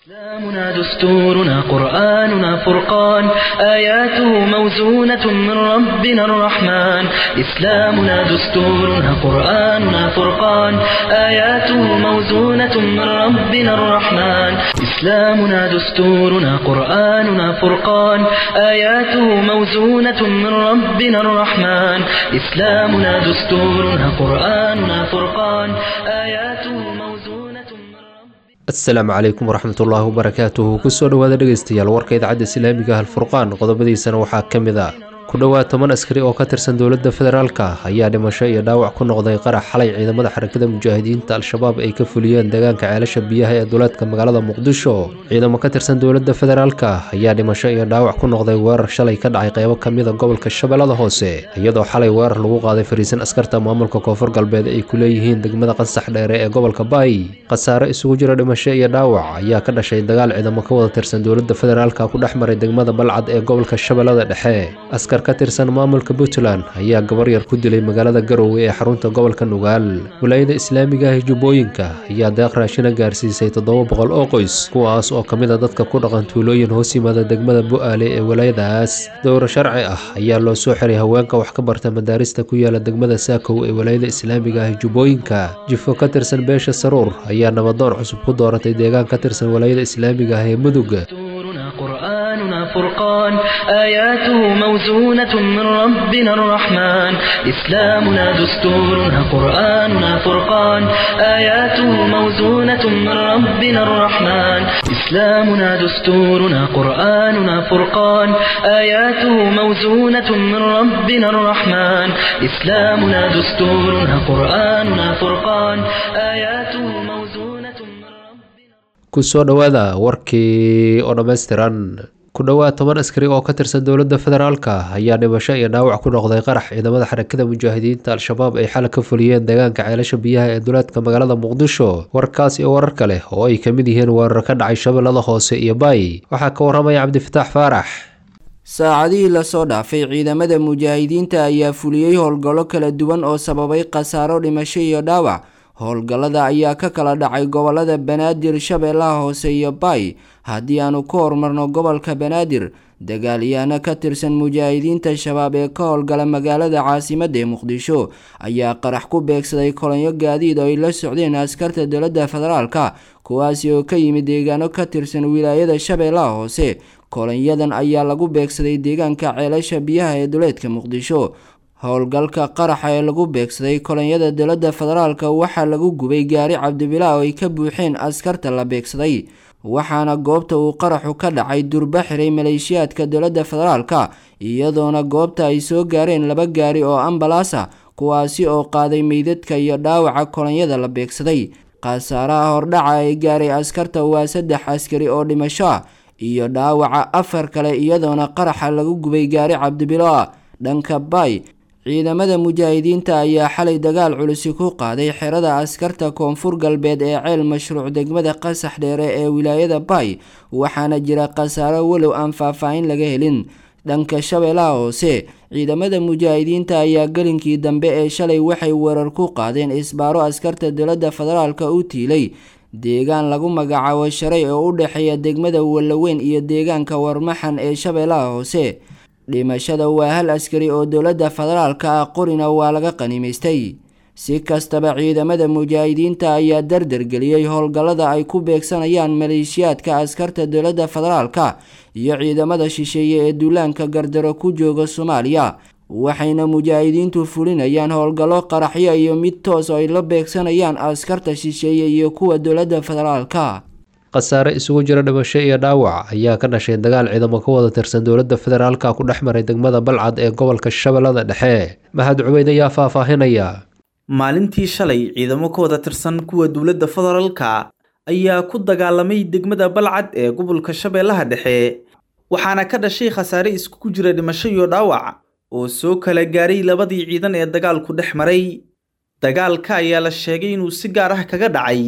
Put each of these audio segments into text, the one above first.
إسلامنا دستورنا قرآننا فرقان آياته موزونة من ربنا الرحمن إسلامنا دستورنا قرآننا فرقان آياته موزونة من ربنا الرحمن إسلامنا دستورنا قرآننا فرقان آياته موزونة من ربنا الرحمن إسلامنا دستورنا قرآننا فرقان آياته موزونة من ربنا asalaamu calaykum waraxmatullaahi wabarakaatuhu kusoo dhowaada dhegeystayaal warka idaacadda islaamiga halfurqaan qodobadiisana waxaa ka mid a ku dhowaad toban askari oo ka tirsan dowladda federaalka ayaa dhimasho iyo dhaawac ku noqday qarax xalay ciidamada xarakada mujaahidiinta al-shabaab ay ka fuliyeen deegaanka ceelasha biyaha ee duleedka magaalada muqdisho ciidamo ka tirsan dowladda federaalka ayaa dhimasho iyo dhaawac ku noqday weerar shalay ka dhacay qeybo kamida gobolka shabeellada hoose iyadoo xalay weerar lagu qaaday fariisan askarta maamulka koonfur galbeed ay ku leeyihiin degmada qansax dheere ee gobolka baay khasaare isugu jira dhimasho iyo dhaawac ayaa ka dhashay dagaal ciidamo ka wada tirsan dowladda federaalka ku dhex maray degmada balcad ee gobolka shabeellada dhexe askar ka tirsan maamulka puntland ayaa gabar yar ku dilay magaalada garowe ee xarunta gobolka nugaal walaayada islaamiga ah jubbooyinka ayaa deeq raashina gaarsiisay toddoba boqol oo qoys kuwaas oo ka mid a dadka ku dhaqan tuulooyin hoos yimaada degmada bu-aale ee walaayadaas dowro sharci ah ayaa loo soo xiray haweenka wax ka barta madaarista ku yaala degmada saakow ee walaayada islaamiga ah jubbooyinka jifo ka tirsan beesha saruur ayaa nabadoon cusub ku dooratay deegaan ka tirsan walaayada islaamiga ah ee mudug دستورنا قرآننا فرقان آياته موزونة من ربنا الرحمن إسلامنا دستورنا قرآننا فرقان آياته موزونة من ربنا الرحمن إسلامنا دستورنا قرآننا فرقان آياته موزونة من ربنا الرحمن إسلامنا دستورنا قرآننا فرقان آياته موزونة من ربنا kusoo dhowaada warkii oo dhammaystiran ku dhowaad toban askari oo ka tirsan dowladda federaalka ayaa dhimasho iyo dhaawac ku noqday qarax ciidamada xarakada mujaahidiinta al-shabaab ay xalay ka fuliyeen deegaanka ceelasha biyaha ee duleedka magaalada muqdisho warkaas iyo warar kale oo ay ka mid yihiin weerar ka dhacay shabeellada hoose iyo baay waxaa ka waramaya cabdifataax faarax saacadihii lasoo dhaafay ciidamada mujaahidiinta ayaa fuliyey howlgallo kala duwan oo sababay khasaaro dhimasho iyo dhaawac howlgallada ayaa ka kala dhacay gobolada banaadir shabeellaha hoose iyo baay haddii aanu ku horumarno gobolka banaadir dagaalyahaano ka tirsan mujaahidiinta shabaab ee ka howlgala magaalada caasimadda ee muqdisho ayaa qarax ku beegsaday kolonyo gaadiid oo ay la socdeen askarta dowladda federaalka kuwaasi oo ka yimid deegaano ka tirsan wilaayada shabeellaha hoose kolonyadan ayaa lagu beegsaday deegaanka ceelasha biyaha ee duleedka muqdisho howlgalka qaraxa ee lagu beegsaday kolonyada dowladda federaalka waxaa lagu gubay gaari cabdibilaa oo ay ka buuxeen askarta la beegsaday waxaana goobta uu qaraxu ka dhacay durba xiray maleeshiyaadka dowladda federaalka iyadoona goobta ay soo gaareen laba gaari oo ambalaas ah kuwaasi oo qaaday meydadka iyo dhaawaca kolonyada la beegsaday khasaaraha hordhaca ee gaaray askarta waa saddex askari oo dhimasho ah iyo dhaawaca afar kale iyadoona qaraxa lagu gubay gaari cabdibilo ah dhanka baay ciidamada mujaahidiinta ayaa xalay dagaal culusi ku qaaday xerada askarta koonfur galbeed ee ceel mashruuc degmada qasax dheere ee wilaayada baay waxaana jira khasaaro walow aan faahfaahin laga helin dhanka shabeellaha hoose ciidamada mujaahidiinta ayaa gelinkii dambe ee shalay waxay weerar ku qaadeen isbaaro askarta dowladda federaalka u tiilay deegaan lagu magacaabo sharay oo u dhexeeya degmada wallaweyn iyo deegaanka warmaxan ee shabeellaha hoose dhimashada waa hal askari oo dowladda federaalka ah qorina waa laga qanimaystay si kastaba ciidamada mujaahidiinta ayaa dardargeliyey howlgallada ay ku beegsanayaan maleeshiyaadka askarta dowladda federaalka iyo ciidamada shisheeye ee duulaanka gardaro ku jooga soomaaliya waxayna mujaahidiintu fulinayaan howlgallo qaraxyo iyo mid toos oo ay la beegsanayaan askarta shisheeye iyo kuwa dowladda federaalka khasaare isugu jira dhimasho iyo dhaawac ayaa ka dhashay dagaal ciidamo ka wada tirsan dowladda federaalka ku dhex maray degmada balcad ee gobolka shabeellada dhexe mahad cubeyd ayaa faahfaahinaya maalintii shalay ciidamo ka wada tirsan kuwa dowladda federaalka ayaa ku dagaalamay degmada balcad ee gobolka shabeellaha dhexe waxaana ka dhashay khasaare iskugu jira dhimasho iyo dhaawac oo soo kala gaaray labadii ciidan ee dagaalku dhex maray dagaalka ayaa la sheegay inuu si gaar ah kaga dhacay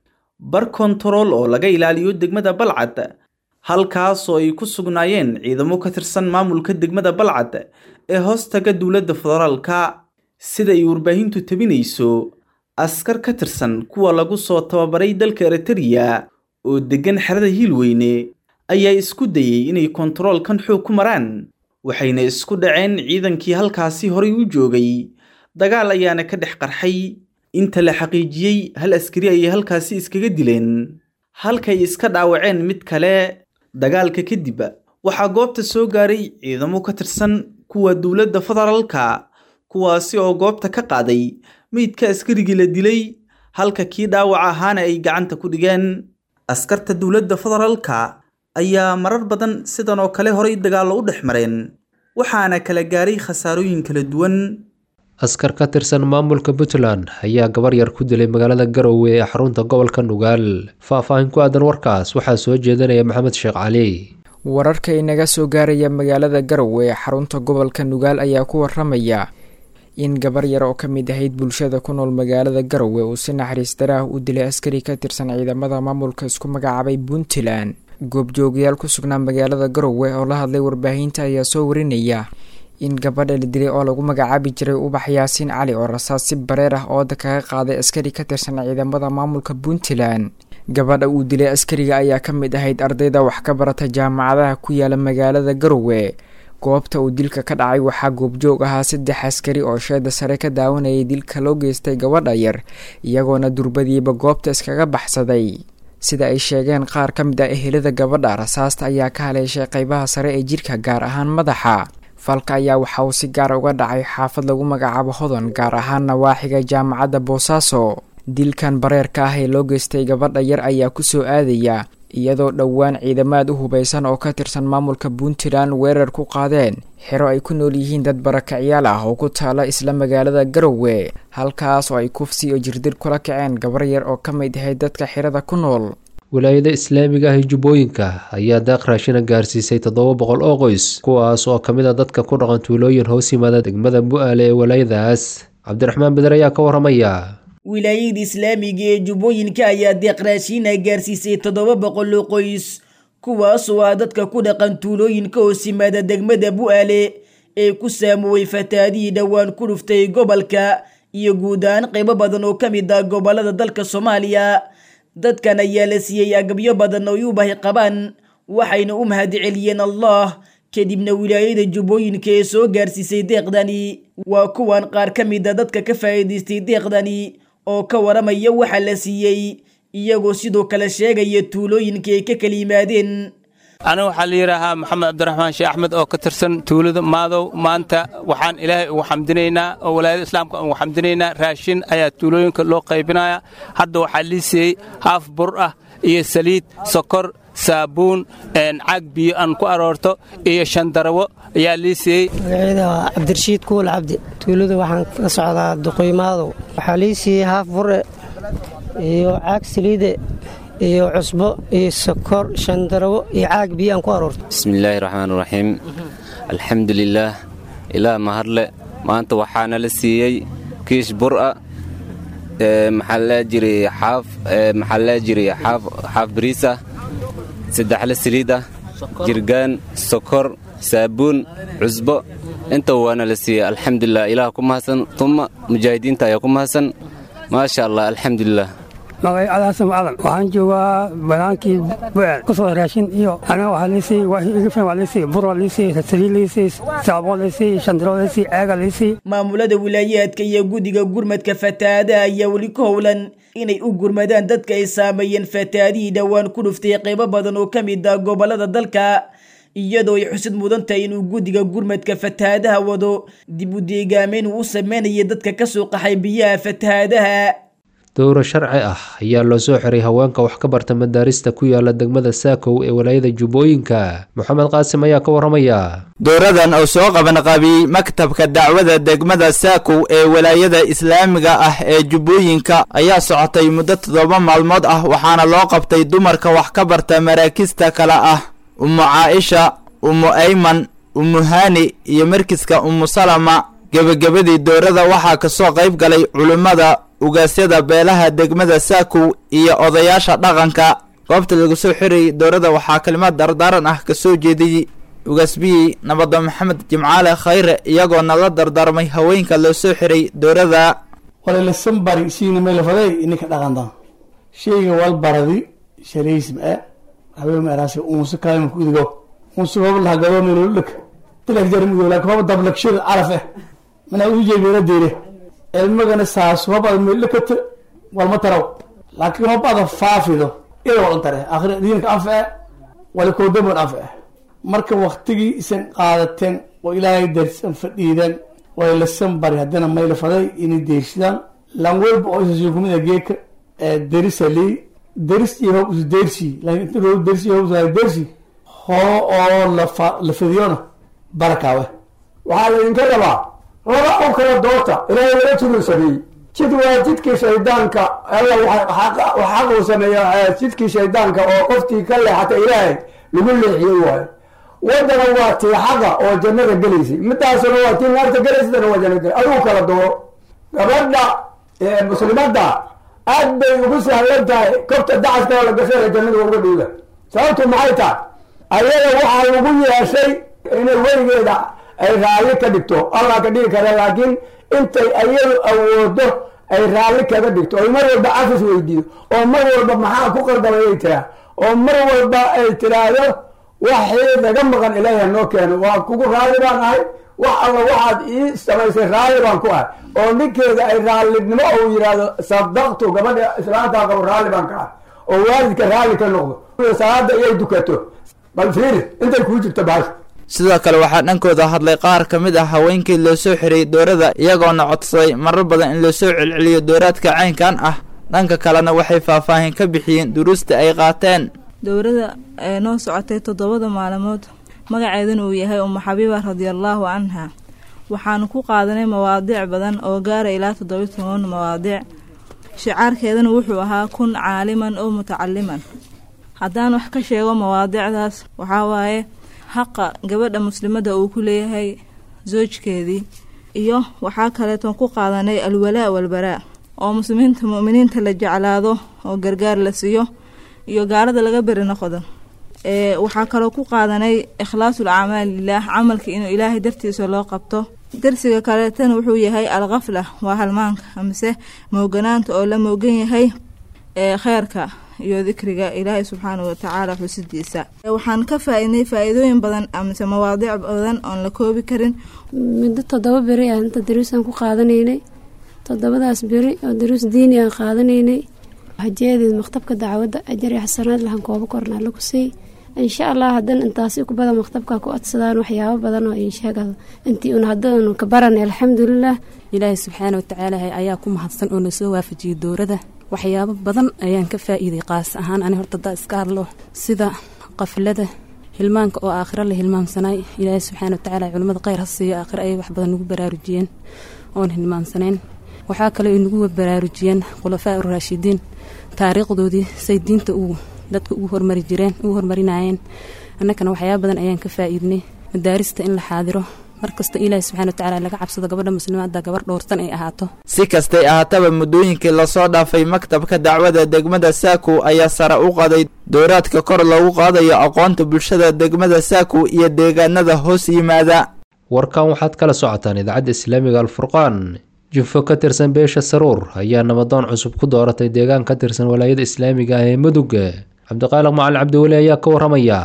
bar kontarool oo laga ilaaliyo degmada balcad halkaas oo ay ku sugnaayeen ciidamo ka tirsan maamulka degmada balcad ee hoostaga dowladda federaalka sida ay warbaahintu tabinayso askar ka tirsan kuwa lagu soo tababaray dalka eritariya oo deggan xerada hiilweyne ayaa isku dayey inay kontaroolkan xoog ku maraan waxayna isku dhaceen ciidankii halkaasi horay u joogay dagaal ayaana ka dhex qarxay inta la xaqiijiyey hal askari ayay halkaasi iskaga dileen halkay iska dhaawaceen mid kale dagaalka kadib waxaa goobta soo gaaray ciidamo ka tirsan kuwa dowladda federaalka kuwaasi oo goobta ka qaaday meydka askarigii la dilay halka kii dhaawac ahaana ay gacanta ku dhigeen askarta dowladda federaalka ayaa marar badan sidan oo kale horay dagaallo u dhex mareen waxaana kala gaaray khasaarooyin kala duwan askar ka tirsan maamulka puntland ayaa gabar yar ku dilay magaalada garowe ee xarunta gobolka nugaal faah-faahin ku aadan warkaas waxaa soo jeedinaya maxamed sheekh cali wararka inaga soo gaaraya magaalada garowe ee xarunta gobolka nugaal ayaa ku waramaya in gabar yar oo ka mid ahayd bulshada ku nool magaalada garowe uu si naxariis daraah u dilay askari ka tirsan ciidamada maamulka isku magacaabay puntland goobjoogayaal ku sugnaa magaalada garowe oo la hadlay warbaahinta ayaa soo warinaya in gabadha la dilay oo lagu magacaabi jiray ubax yaasiin cali oo rasaas si bareer ah ooda kaga qaaday askari ka tirsan ciidamada maamulka puntland gabadha uu dilay askariga ayaa ka mid ahayd ardayda wax ka barata jaamacadaha ku yaala magaalada garowe goobta uu dilka ka dhacay waxaa goobjoog ahaa saddex askari oo sheeda sare ka daawanayay dilka loo geystay gabadha yar iyagoona durbadiiba goobta iskaga baxsaday sida ay sheegeen qaar ka mid ah ehelada gabadha rasaasta ayaa ka haleeshay qeybaha sare ee jirka gaar ahaan madaxa falka ayaa waxa uu si gaar uga dhacay xaafad lagu magacaabo hodon gaar ahaan nawaaxiga jaamacadda boosaaso dilkan bareerka ah ee loo geystay gabadha yar ayaa kusoo aadaya iyadoo dhowaan ciidamaad u hubaysan oo ka tirsan maamulka puntland weerar ku qaadeen xero ay ku nool yihiin dad barakacyaal ah oo ku taala isla magaalada garowe halkaas oo ay kufsi iyo jirdir kula kaceen gabar yar oo ka mid ahayd dadka xerada ku nool wilaayada islaamiga ah ee jubbooyinka ayaa daaq raashina gaarsiisay toddoba boqol oo qoys kuwaas oo ka mid a dadka ku dhaqan tuulooyin hoos yimaada degmada bu-aale ee walaayadaas cabdiraxmaan beder ayaa ka waramaya wilaayada islaamiga ee jubbooyinka ayaa deeq raashiina gaarsiisay toddoba boqol oo qoys kuwaasoo ah dadka ku dhaqan tuulooyinka hoos yimaada degmada bu-aale ee ku saamooway fataadihii dhowaan ku dhuftay gobolka iyo guud ahaan qaybo badan oo ka mid ah gobolada dalka soomaaliya dadkan ayaa la siiyey agabyo badan oo ay u bahi qabaan waxayna u mahadi celiyeen allah kadibna wilaayada jubbooyinka ee soo gaarsiisay deeqdani waa kuwan qaar ka mid a dadka ka faa'iidaystay deeqdani oo ka waramaya waxa la siiyey iyagoo sidoo kale sheegaya tuulooyinka ay ka kala yimaadeen aniga waxaa la yidhaahaa maxamed cabdiraxmaan sheekh axmed oo ka tirsan tuulada maadow maanta waxaan ilaahay ugu xamdinaynaa oo walaayada islaamka ugu xamdinaynaa raashin ayaa tuulooyinka loo qaybinaya hadda waxaa lii siiyey haaf bur ah iyo saliid sokor saabuun caag biyo aan ku aroorto iyo shandarawo ayaa lii siiyey magaceeda waa cabdirashiid kuul cabdi tuulada waxaan ka socdaa duqoymaadow waxaa lii siiyey haaf bure iyo caag saliide iyo cusbo iyo sokor shandarawo iyo caag biyo aan ku aroorto bismillaahi raxmaan raxiim alxamdulilaah ilaah mahadle maanta waxaana la siiyey kiish bura maxaa laa jiray xaaf maxaa laa jiray xaaf xaaf bariisa saddexle saliida jirgaan sokor saabuun cusbo intaba waana la siiyey alxamdulilah ilaah ku mahadsan tuma mujaahidiinta ayaa ku mahadsan maasha allah alxamdulilah magay adaasam adan waxaan joogaa banaankii bucel kusoo raashin iyo aniga waxaa liisii igifan waa liisii bur waa liisii saliid liisii saaboo liisii shandiro liisii ceega liisii maamulada wilaayaadka iyo guddiga gurmadka fatahaadaha ayaa weli ku howlan inay u gurmadaan dadka ay saameeyeen fatahaadihii dhowaan ku dhuftay qaybo badan oo ka mid ah gobollada dalka iyadoo ay xusid mudan tahay inuu guddiga gurmadka fatahaadaha wado dib u deegaameyn uu u sameynaya dadka ka soo qaxay biyaha fatahaadaha dowro sharci ah ayaa loo soo xiray haweenka wax ka barta madaarista ku yaala degmada saakow ee walaayada jubbooyinka moxamed qaasim ayaa ka waramaya dowradan oo soo qabanqaabiyey maktabka dacwada degmada saakow ee walaayada islaamiga ah ee jubbooyinka ayaa socotay muddo toddoba maalmood ah waxaana loo qabtay dumarka wax ka barta maraakista kale ah ummu caaisha ummu ayman ummu haani iyo markiska ummu salama gebagabadii dowrada waxaa kasoo qayb galay culimmada ugaasyada beelaha degmada saakow iyo odayaasha dhaqanka goobta lagu soo xirayay dowrada waxaa kalimad dardaaran ah kasoo jeediyey ugaasbiyey nabado maxamed jimcaale khayre iyagoona la dardaarmay haweenka loo soo xiray dowrada walalasan bari shiina maylafaday ininka dhaqanta sheyga wal baradi shalaysm e haween araasi unsi kaayma ku idigo unsi hoob laha gadoomino dhak dilak jarmudo laakin hoob dablakshada caraf eh mana u jeebina deere ilmagana saas hoob ada meeldhakata walma taraw laakiin hoob ada faafido ida walan tare akhri diinka anfa e wala koodamon anfa eh marka waktigii isan qaadateen oo ilaahay darsan fadhiideen way lasan bari haddana mayla faday inay deersidaan lan walba oo isa kumida geeka derisa lii deris iyo hoob isu deersi laakiin inta hoob dersi hoob isa deersi hoo oo lafa la fidiyona barakaawe waxaa laydinka rabaa laba oo kala doorta ilaahay wala turusameeyey jid waa jidkii shaydaanka alla xaq uu sameeya jidkii shaydaanka oo qoftii ka leexata ilaahay lagu leexiyey waayo wadana waa tii xaqa oo jannada gelaysay midaasuna waa tii naarta gelaysatana waa jannada gelay adigu kala dooro gabadha muslimadda aad bay ugu sahlan tahay kobta dacaska la gashay jannada uga dhowda sababtu maxay tahay ayada waxaa lagu yeeshay inay weligeeda ay raalli ka dhigto allah ka dhigi kara laakiin intay ayadu awoodo ay raalli kaga dhigto oy mar walba cafis weydiido oo mar walba maxaa ku qaldamay ay tiraa oo mar walba ay tiraahdo waxii naga maqan ilaahi noo keeno waa kugu raalli baan ahay wax alla waxaad ii samaysay raalli baan ku ahay oo ninkeeda ay raallinimo uu yidhaahdo sadaqtu gabadha islaantaa qabo raalli baan ka ahay oo waalidka raalli ka noqdo salaada iyay dukato bal fiiri intay kuu jirto baasha sidoo kale waxaa dhankooda hadlay qaar ka mid ah haweenkii loo soo xiriyey doorada iyagoona codsaday marar badan in loosoo celceliyo dooraadka caynkan ah dhanka kalena waxay faahfaahin ka bixiyeen duruusta ay qaateen dowladda ee noo socotay toddobada maalmood magaceeduna uu yahay umu xabiiba radiallaahu canha waxaanu ku qaadanay mawaadiic badan oo gaara ilaa toddobiy toban mawaadiic shicaarkeedana wuxuu ahaa kun caaliman oo mutacaliman haddaan wax ka sheego mawaadiicdaas waxaa waaye xaqa gabadha muslimadda uu ku leeyahay soojkeedii iyo waxaa kaleeton ku qaadanay alwalaa walbaraa oo muslimiinta mu'miniinta la jeclaado oo gargaar la siiyo iyo gaalada laga beri noqdo ee waxaa kaloo ku qaadanay ikhlaasul acmaal lilaah camalka inuu ilaahay dartiisa loo qabto darsiga kaleetana wuxuu yahay alkhafla waa halmaanka amase mooganaanta oo la moogan yahay ee kheyrka iyo dikriga ilaahay subxaanahu watacaala xusidiisa waxaan ka faa-idnay faa-iidooyin badan amase mawaadiic badan oon la koobi karin muddo toddoba beri aan inta daruusaan ku qaadanaynay toddobadaas beri oo daruus diini aan qaadanaynay hajeedeed maktabka dacwadda ajar iyo xasanaad lahan koobo kornaa lagu siy insha allah haddana intaasi kubada maktabka ku codsadaan waxyaabo badan oo insheegado intii un haddanu ka baranay alxamdulilah ilaahay subxaana watacaala ayaa ku mahadsan oo nasoo waafajiyey dowrada waxyaabo badan ayaan ka faa-iiday qaas ahaan ani horta daa iska hadlo sida qaflada hilmaanka oo aakhiro la hilmaamsanaay ilaahay subxaana watacaala culimmada kheyr ha siiyo aakhiro ayay wax badan nagu baraarujiyeen oon hilmaamsanayn waxaa kale ay nagu baraarujiyeen khulafaa uraashidiin taariikhdoodii say diinta uu dadka ugu hormari jireen ugu hormarinayeen annakana waxyaaba badan ayaan ka faa-iidnay madaarista in la xaadiro markasta ilaahi subxana watacaala laga cabsado gabadha muslimaadda gabar dhowrsan ay ahaato si kastay ahaataba muddooyinkii lasoo dhaafay maktabka dacwada degmada saakow ayaa sare u qaday dowraadka kor loogu qaadayo aqoonta bulshada degmada saakow iyo deegaanada hoos yimaada warkan waxaad kala socotaan idaacadda islaamiga alfurqaan jufo ka tirsan beesha saruur ayaa nabadoon cusub ku dooratay deegaan ka tirsan walaayada islaamiga ah ee mudug cabdiqaaliq macalin cabdiweli ayaa ka waramaya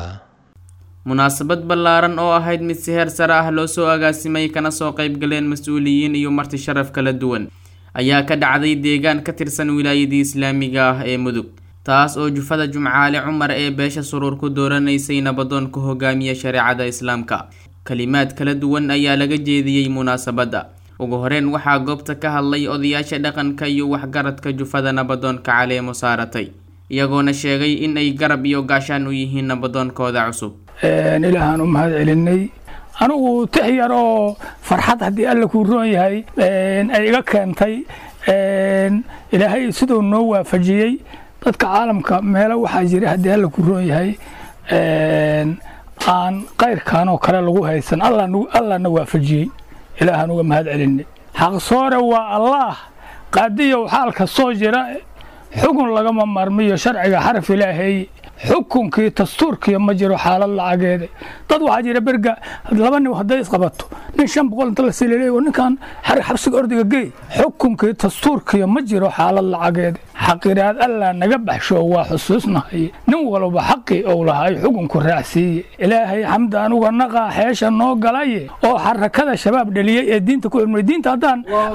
munaasabad ballaaran oo ahayd mid si heer sare ah loo soo agaasimay kana soo qaybgaleen mas-uuliyiin iyo marti sharaf kala duwan ayaa ka dhacday deegaan ka tirsan wilaayadii islaamiga ah ee mudug taas oo jufada jumcaale cumar ee beesha suruur ku dooranaysay nabadoon ku hogaamiya shareecada islaamka kalimaad kala duwan ayaa laga jeediyey munaasabadda ugu horeyn waxaa goobta ka hadlay odayaasha dhaqanka iyo waxgaradka jufada nabadoonka caleemo saaratay iyagoona sheegay in ay garab iyo gaashaan u yihiin nabadoonkooda cusub ilaahaan u mahad celinay anigu tix yar oo farxad haddii alla kuu roon yahay ay iga keentay ilaahay siduu noo waafajiyey dadka caalamka meelo waxaa jira haddii alla kuu roon yahay aan kayrkan oo kale lagu haysan allana waafajiyey ilaahaan uga mahad celinay xaqsoore waa allaah qaadiyow xaalka soo jira xugun lagama marmiyo sharciga xaraf ilaahay xukunkii dastuurkiiyo ma jiro xaalad lacageeda dad waxaa jira berga laba nin hadday isqabato nin shan boqol inta la sililay oo ninkan xabsiga ordiga geey xukunkii dastuurkiiyo ma jiro xaalad lacageeda xaqiraad allaa naga baxsho waa xusuusnahay nin walba xaqii ou lahay xukunku raacsiiye ilaahay xamdi anuga naqaa xeesha noo galaye oo xarakada shabaab dheliyey ee diinta ku cilmay diinta haddaan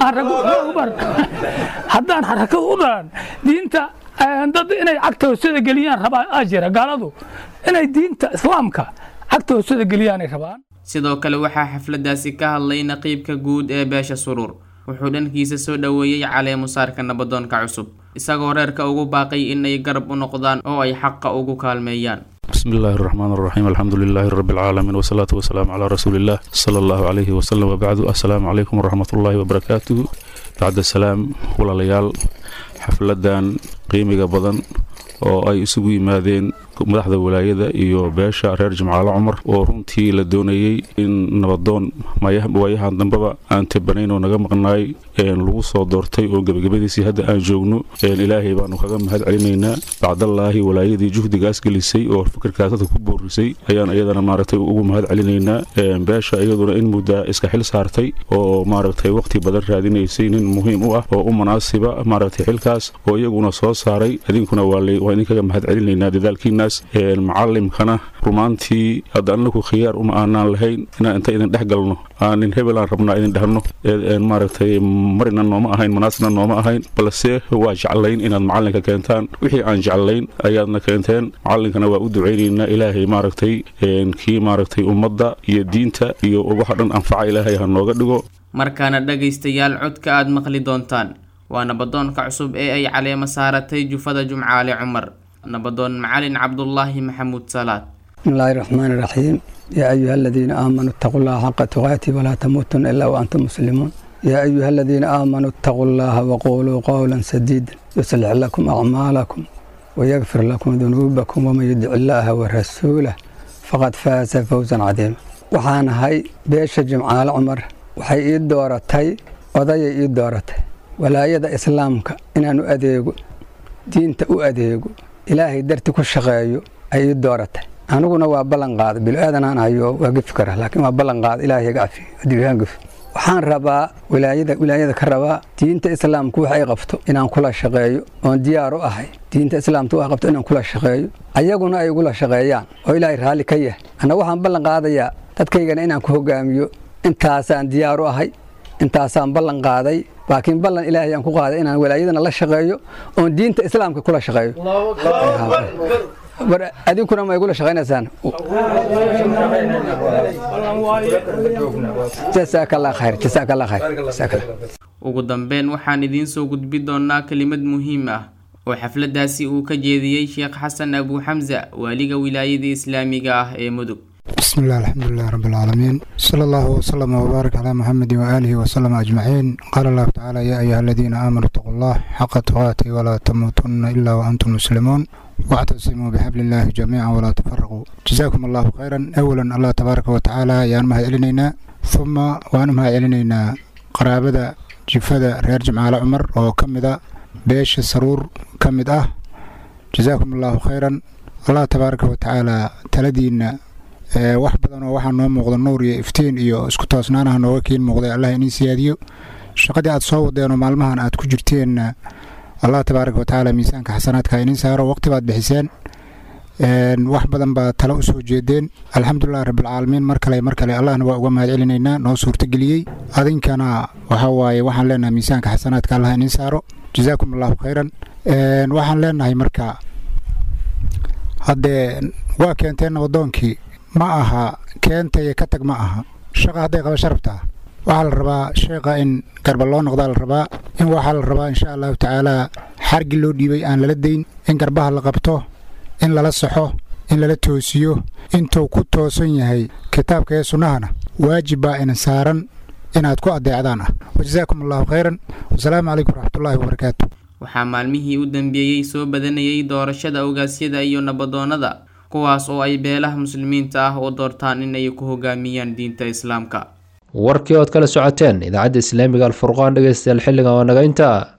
haddaan xarakada u dhalan diinta dad inay cagta hoosada geliyaan rabaa aa jira gaaladu inay diinta islaamka cagta hoosada geliyaanay rabaan sidoo kale waxaa xafladaasi ka hadlay naqiibka guud ee beesha suruur wuxuu dhankiisa soo dhoweeyey caleemusaarka nabadoonka cusub isagoo reerka ugu baaqay inay garab u noqdaan oo ay xaqa ugu kaalmeeyaan بسم الله الرحمن الرحيم الحمد لله رب العالمين والصلاة والسلام على رسول الله صلى الله عليه وسلم وبعد السلام عليكم ورحمة الله وبركاته بعد السلام ولا ليال حفلدان قيمة بدن oo ay isugu yimaadeen madaxda walaayada iyo beesha reer jimcaale cumar oo runtii la doonayey in nabadoon waayahan dambeba aan tabanayn oo naga maqnaay lagu soo doortay oo gebagabadiisii hadda aan joogno ilaahay baanu kaga mahad celinaynaa bacdallaahi walaayadii juhdigaas gelisay oo fikirkaas dadka ku boorisay ayaan iyadana maaragtay ugu mahad celinaynaa beesha iyaduna in muddaa iska xil saartay oo maaragtay waqti badan raadinaysay nin muhiim u ah oo u munaasiba maaragtay xilkaas oo iyaguna soo saaray idinkuna waa idinkaga mahad celinaynaa dadaalkiinaas macalimkana rumaantii hadda anagu khiyaar uma aanaan lahayn inaan inta idin dhex galno aanin hebelaan rabnaa idin dhehno maaragtay marina nooma ahayn manaasna nooma ahayn balse waa jeclayn inaad macalinka keentaan wixii aan jeclayn ayaadna keenteen macalinkana waa u ducaynaynaa ilaahay maaragtay kii maaragtay ummadda iyo diinta iyo waxa dhan anfaca ilaahay ha nooga dhigo markaana dhagaystayaal codka aad maqli doontaan waa nabadoonka cusub ee ay caleemo saaratay jufada jumcaale cumar nabadoon macalin cabdulaahi maxamuud salaad بسم الله الرحمن الرحيم يا أيها الذين آمنوا اتقوا الله حق تقاته ولا تموتن إلا وأنتم مسلمون يا أيها الذين آمنوا اتقوا الله وقولوا قولا سديدا يصلح لكم أعمالكم ويغفر لكم ذنوبكم ومن يدع الله ورسوله فقد فاز فوزا عظيما waxaan ahay beesha jimcaale cumar waxay ii dooratay odayay ii dooratay walaayada islaamka inaan u adeego diinta u adeego ilaahay darti ku shaqeeyo ay ii dooratay aniguna waa ballan qaada bilo-aadanaan hayo waa gefi kara laakiin waa ballan qaada ilaahay iga cafiyo adigaan gefi waxaan rabaa wilaayada wilaayada ka rabaa diinta islaamku wax ay qabto inaan kula shaqeeyo oon diyaar u ahay diinta islaamku wax qabto inaan kula shaqeeyo ayaguna ay igula shaqeeyaan oo ilaahay raalli ka yahay anna waxaan ballan qaadayaa dadkaygana inaan ku hogaamiyo intaasaan diyaar u ahay intaasaan ballan qaaday laakiin ballan ilaahay aan ku qaaday inaan walaayadana la shaqeeyo oon diinta islaamka kula shaqeeyo adinkuna ma igula shaqaynaysaan jasaakallah khayr jasaakallah khayr ugu dambeyn waxaan idiin soo gudbi doonaa kelimad muhiim ah oo xafladaasi uu ka jeediyey sheekh xasan abu xamsa waaliga wilaayada islaamiga ah ee mudug بسم الله الحمد لله رب العالمين صلى الله وسلم وبارك على محمد وآله وسلم أجمعين قال الله تعالى يا أيها الذين آمنوا اتقوا الله حق تقاته ولا تموتن إلا وأنتم مسلمون واعتصموا بحبل الله جميعا ولا تفرقوا جزاكم الله خيرا أولا الله تبارك وتعالى يا أنمها إلينا ثم وأنمها إلينا قرابة جفدة رير جمعة عمر وكمدة بيش السرور كمدة جزاكم الله خيرا الله تبارك وتعالى تلدينا wax badan oo waxaa noo muuqda nuur iyo iftiin iyo isku toosnaanaha nooga keen muuqday allah inii siyaadiyo shaqadii aad soo wadeenoo maalmahan aad ku jirteenna allah tabaaraka watacaala miisaanka xasanaadka iniin saaro waqti baad bixiseen wax badan baa tale u soo jeedeen alxamdulilah rabbilcaalamiin mar kale mar kale allahna waa uga mahad celinaynaa noo suurtageliyey adinkana waxa waaye waxaan leenahay miisaanka xasanaadka allah iniin saaro jazaakum allahu khayran waxaan leenahay marka haddee waa keenteen nabadoonkii ma aha keentaya ka tag ma aha shaqa hadday qaba sharabtaa waxaa la rabaa sheekha in garba loo noqdaa la rabaa in waxaa la rabaa insha allahu tacaalaa xargi loo dhiibay aan lala dayn in garbaha la qabto in lala saxo in lala toosiyo intuu ku toosan yahay kitaabka ee sunnahana waajib baa ina saaran inaad ku addeecdaan ah wajazaakum allahu khayran wasalaamu calaykum waraxmatullaahi wabarakaatu waxaa maalmihii u dambeeyey soo badanayay doorashada ogaasyada iyo nabadoonnada kuwaas oo ay beelaha muslimiinta ah u doortaan inay ku hogaamiyaan diinta islaamka warkii ood kala socoteen idaacadda islaamiga alfurqaan dhegeystayaal xilligan waa naga intaa